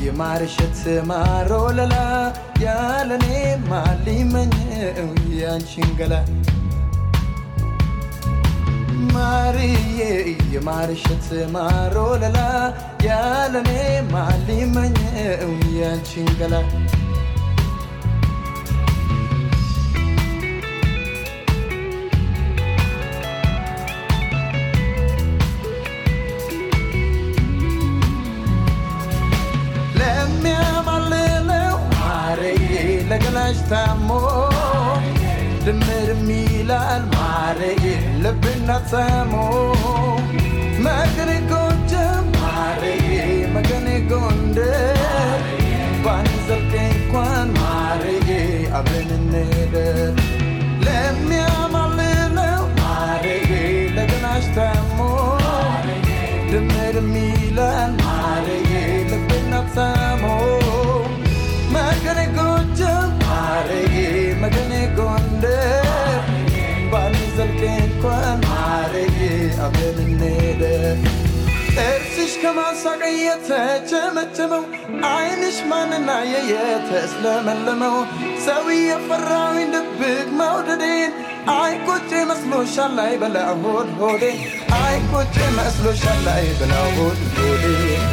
የማርሸት ማሮ ለላ ያለኔ ማሊመኘው ያንቺን ገላ ማርዬ የማርሸት ማሮ ለላ ያለኔ ማሊመኘው ያንቺን ገላ ለሚያማልለው ማርዬ ለገላሽ ታሞ ድምርም ይላል ማርዬ ልብና ተሞ መገኔ ጎጃም ማርዬ መገኔ ጎንደር ባንዘልቅ እንኳን ማርዬ አብረን እንደር ለሚያማልለው ማርዬ ለገላሽ ታሞ ድምርም ይላል ማርዬ ልብና ተሞ መገኔ ጎጃም ማርዬ መገኔ ጎንደር ባንዘልቅ እንኳን ማርዬ አብረን እንደር ጥርስሽ ከማሳቅ የተቸመቸመው አይንሽ ማንና የተስለመለመው ሰው የፈራዊን ድብቅ መውደዴን አይ ቁጭ መስሎሻል ላይ በላ ሆድ ሆዴ አይ ቁጭ መስሎሻል ላይ በላ ሆድ ሆዴ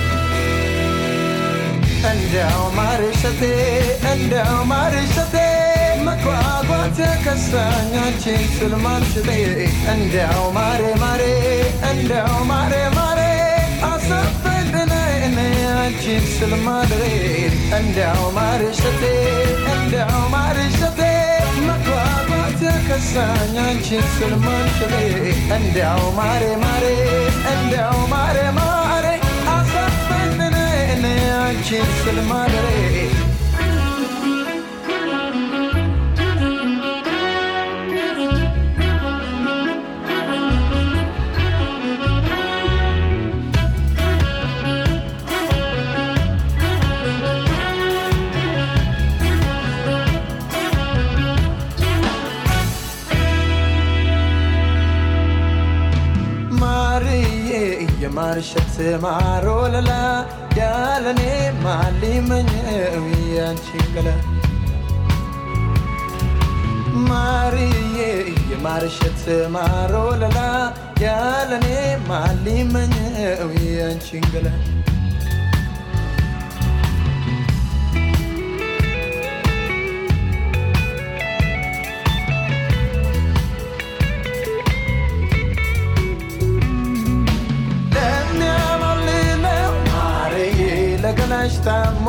እንዲያው ማርሸቴ እንዲያው ማርሸቴ መጓጓት ከሳኝ አንቺን ስል ማምሽቴ እንዲያው ማሬ ማሬ እንዲያው ማሬ ማሬ አሰፈቅነ እኔ አንቺን ስል ማድሬ እንዲያው ማርሸቴ እንዲያው ማርሸቴ መጓጓት ከሳኝ አንቺን ስል ማምሽቴ እንዲያው ማሬ ማሬ እንዲያው ማሬ ማሬ አሰፈቅነ እኔ አንቺን ስል ማድሬ ማርዬ የማርሸት ማሮ ለላ ያለኔ ማሊመኘው ያንቺን ገላ ማርዬ የማርሸት ማሮ ለላ ያለኔ ማሊመኘው ያንቺን ገላ ለሚያማልለው ማርዬ ለገላሽ ታሞ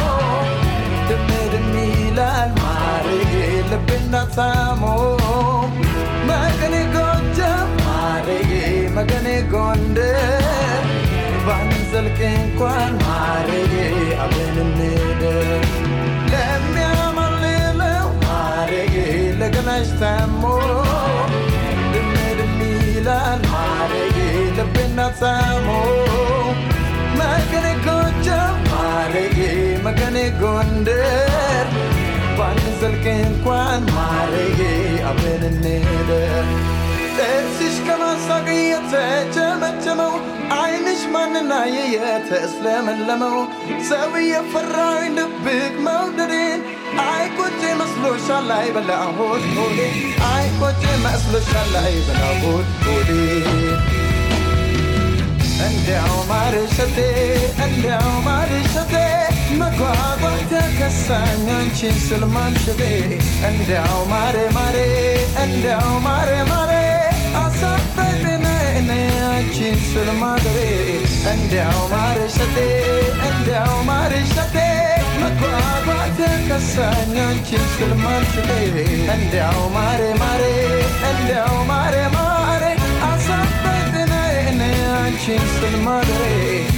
ድምድም ይላል ማርዬ ልብና ታሞ መገኔ ጎጃም ማርዬ መገኔ ጎንደር ባንዘልቅ እንኳን ማርዬ አብረን እንደር ለሚያማልለው ማርዬ ለገላሽ ታሞ ድምድም ይላል ማርዬ ልብና ታሞ መገኔ ጎጃም ማርዬ መገኔ ጎንደር ባንዘልቅ እንኳን ማርዬ አብረን እንደር ጥርስሽ ከማሳቅ የተቸመቸመው አይንሽ ማንና የተስለመለመው ሰው የፈራዊን ድብቅ መውደዴን አይ ቁጭ መስሎሻል ላይ በላ ሆድ ሆዴ አይ ቁጭ መስሎሻል ላይ በላ ሆድ ሆዴ እንዲያው ማርሸቴ እንዲያው ማርሸቴ መጓጓት ከሳኝ አንቺን ስል ማምሸቴ እንዲያው ማሬ ማሬ እንዲያው ማሬ ማሬ አሳፈቅነ እኔ አንቺን ስል ማድሬ እንዲያው ማርሸቴ እንዲያው ማርሸቴ መጓጓት ከሳኝ አንቺን ስል ማምሸቴ እንዲያው ማሬ ማሬ እንዲያው ማሬ ማሬ አሳፈቅነ እኔ አንቺን ስል ማድሬ